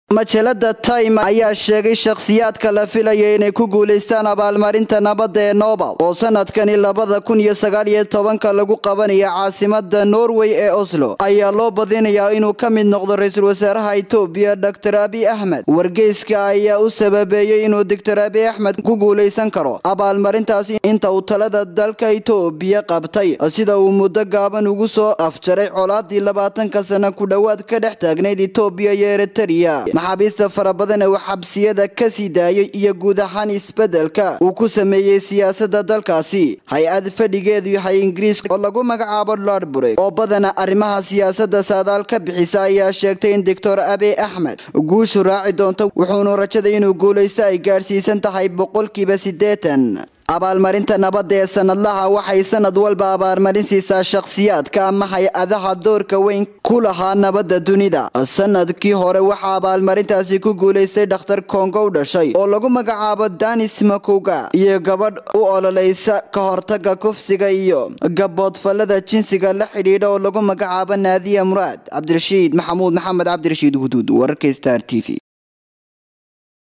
majalada time ayaa sheegay shakhsiyaadka la filaya inay ku guulaystaan abaalmarinta nabadda ee nobel oo sanadkani labada kun iyo sagaal iyo tobanka lagu qabanaya caasimada norway ee oslo ayaa loo badinayaa inuu ka mid noqdo ra-iisul wasaaraha itoobiya doctor abiy axmed wargeyska ayaa u sababeeyey inuu doctor abiy axmed ku guulaysan karo abaalmarintaasi inta uu talada dalka itoobiya qabtay sida uu muddo gaaban ugu soo afjaray colaadii labaatanka sana ku dhowaad ka dhex taagnayd itoobiya iyo eritrea maxaabiista fara badan ee uu xabsiyada ka sii daayay iyo guud ahaan isbedelka uu ku sameeyey siyaasada dalkaasi hay-ad fadhigeedu yahay ingiriiska oo lagu magacaabo lordburg oo badana arrimaha siyaasada saadaal ka bixisa ayaa sheegtay in doctor abiy axmed guushu raaci doonto wuxuunu rajaday inuu guulaysto ay gaadhsiisan tahay boqolkiiba siddeetan abaalmarinta nabadda ee sanadlaha waxay sanad walba abaalmarin siisaa shakhsiyaadka ama hay-adaha doorka weyn ku lahaa nabadda dunida sanadkii hore waxaa abaalmarintaasi ku guulaystay dhakhtar kongow dhashay oo lagu magacaabo danis makuga iyo gabadh u ololaysa ka hortaga kufsiga iyo gaboodfallada jinsiga la xidhiidha oo lagu magacaabo naadiya muraad cabdirashiid maxamuud maxamed cabdirashiid huduud wararka star t v